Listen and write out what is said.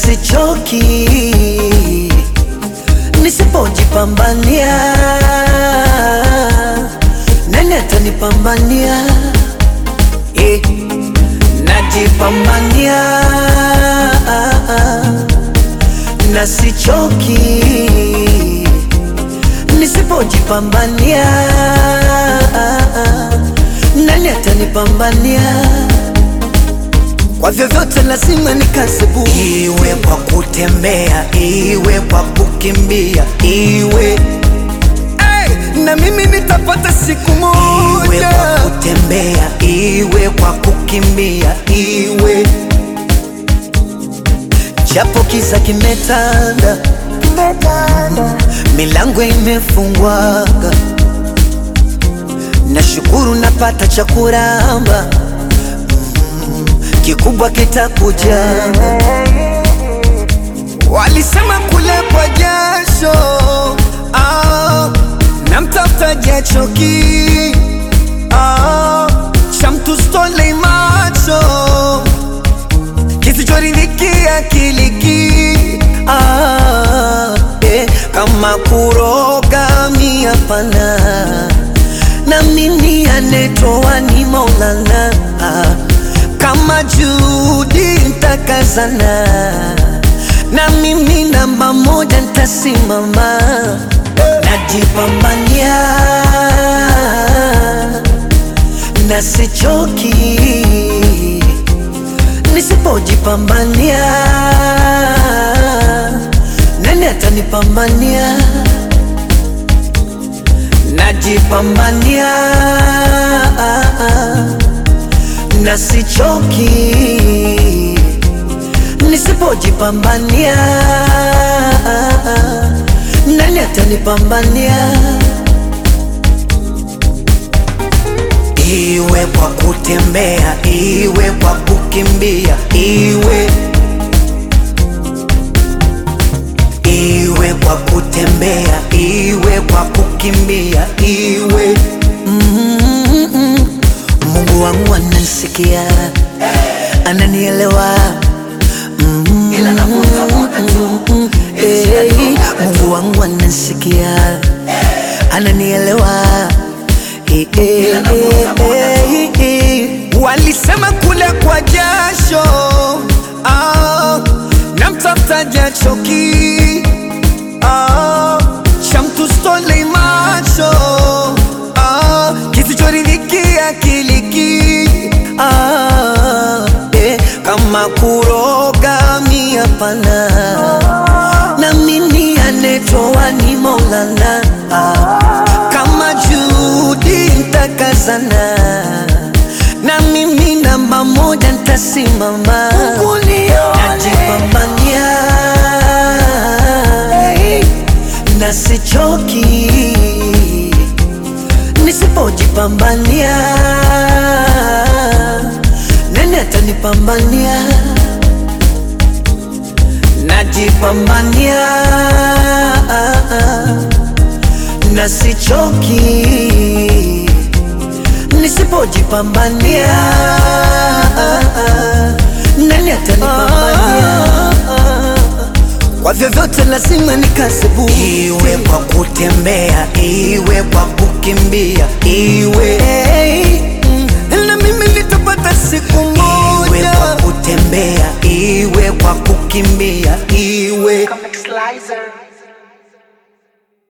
sichoki nisipojipambania, nani atanipambania? Eh, najipambania na sichoki nisipojipambania, nani atanipambania? Kwa vyovyote lazima nikasebu, iwe kwa kutembea, iwe kwa kukimbia, iwe hey, na mimi nitapata siku moja, iwe kwa kutembea, iwe kwa kukimbia, iwe japo kiza kimetanda, milango imefungwaga, nashukuru napata cha kuramba kikubwa kitakuja. Walisema kule kwa jasho ah, na mtafuta jachoki ah, cha mtu stole macho kisichoridhiki akiliki ah, eh, kama kuroga miapana na mimi anetoa ni Maulana ah, kama Judi ntakazana na mimi namba moja ntasimama, najipambania na sichoki, nisipojipambania nani atanipambania? Najipambania na sichoki, nisipojipambania nani atanipambania? Iwe kwa kutembea, iwe kwa kukimbia, iwe iwe kwa kutembea, iwe kwa kukimbia, iwe mm-mm. Mungu wangu ananisikia, ananielewa mm-mm. Hey, Mungu wangu ananisikia, ananielewa Eh, eh, eh, eh, eh. Walisema kule kwa jasho ah, na mtafuta jachoki ah, cha mtu stole macho ah, kisichoridhiki akiliki ah, eh, kama kuroga miapana na mimi anetoa ni Maulana ah, kama Judi ntakazana na mimi namba moja ntasimama, najipambania na sichoki, nisipojipambania nani atanipambania? Najipambania na sichoki, nisipojipambania nani atanipambania? Kwa vyovyote lazima nikasebu, iwe kwa kutembea, iwe kwa kukimbia, iwe hey, mm, na mimi nitapata siku moja, iwe kwa kutembea, iwe kwa kukimbia, iwe Comic Slicer.